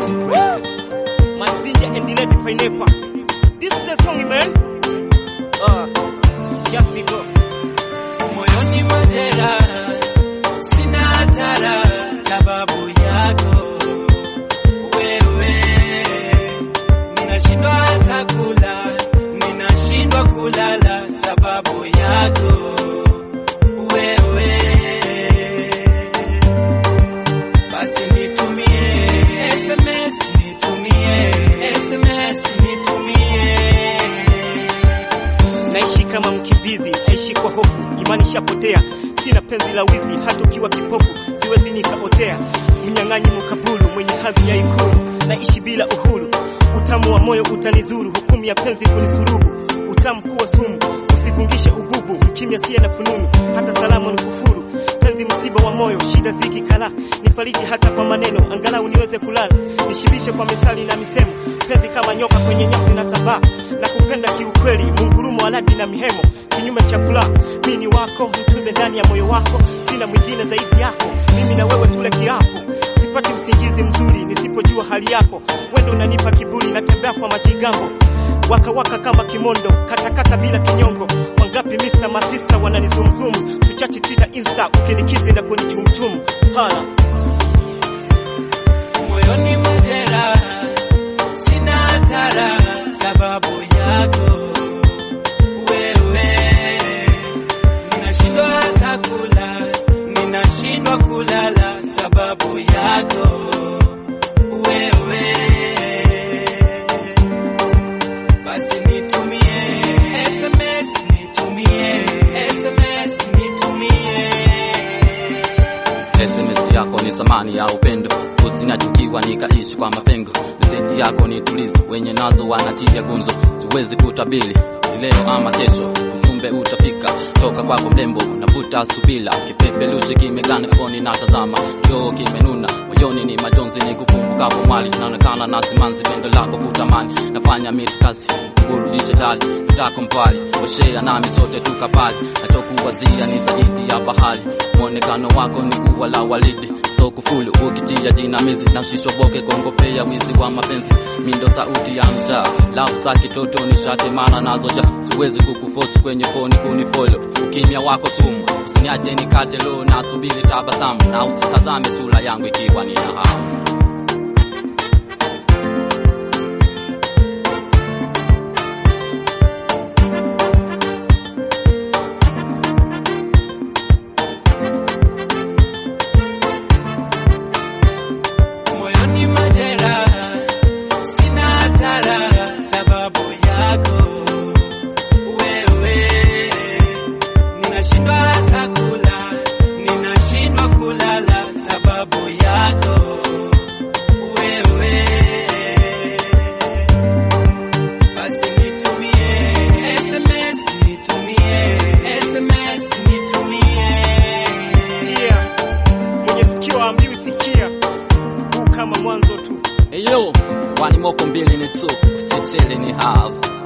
Bomb Records. Manzinja and Lady Pineapple. This is the song, man. Uh, just go. Moyoni majera sina hatara sababu yako wewe, ninashindwa hata kula, ninashindwa kulala sababu yako wewe. Basi nitumie SMS, nitumie SMS, nitumie Naishi kama mkimbizi, naishi kwa hofu, imani shapotea, sina penzi la wizi, hata ukiwa kipofu siwezi nikaotea. Mnyang'anyi mkabulu, mwenye hadhi ya ikulu, naishi bila uhuru. Utamu wa moyo utanizuru, hukumu ya penzi kunisurubu. Utamu kuwa sumu, usifungishe ububu, mkimya siye na fununu, hata salamu ni kufuru. Penzi msiba wa moyo, shida ziki kala, nifariji hata kwa maneno, angalau niweze kulala, nishibishe kwa misali na misemo. Penzi kama nyoka kwenye nyasi na tabaa, na kupenda kiukweli, mungurumo aladi na mihemo, kinyume cha furaha. Mimi ni wako, mtunze ndani ya moyo wako, sina mwingine zaidi yako. Mimi na wewe tule kiapo, sipati usingizi mzuri nisipojua hali yako. Wendo unanipa kiburi, natembea kwa majigambo waka waka kama kimondo, katakata bila kinyongo. Wangapi Mr. masista wananizumzumu, tuchachi Twitter, Insta, ukinikizi na kunichumchum hala moyoni majera sina hatara sababu yako wewe, ninashindwa hata kula, ninashindwa kulala sababu yako wewe. Basi nitumie SMS, nitumie SMS, nitumie SMS yako ni samani ya upendo, usinachukiwa nikaishi kwa mapengo. Meseji yako ni tulizo, wenye nazo wanatia gumzo, siwezi kutabili ni leo ama kesho, ujumbe utafika toka kwako mrembo, navuta subila, kipeperushi kimegana foni, natazama kioo kimenuna, moyoni ni majonzi, ni kukumbukapo mwali, naonekana na simanzi, pendo lako kutamani, nafanya mitikasi kurudishe dali ndako mbali, oshea nami sote tukapali, nachokuwazia ni zaidi ya bahari, mwonekano wako ni kuwa la walidi so kufulu ukitia jinamizi na usishoboke kuongopea wizi wa mapenzi mindo sauti ya mtaa lafu za kitoto nishate mana nazo ja siwezi kukufosi kwenye foni kunifolo ukimya wako sumu usiniache nikate lo na subiri tabasamu na usitazame sura yangu ikiwa nina hamu moyoni majera sina hatara sababu yako wewe, ninashindwa hata kula, ninashindwa kulala sababu yako wewe. Basi nitumie SMS, nitumie SMS, nitumie Sikia, mwenye sikio ambiwi sikia, huu kama mwanzo tu. Eyo, wani moko mbili ni tu, chechele ni house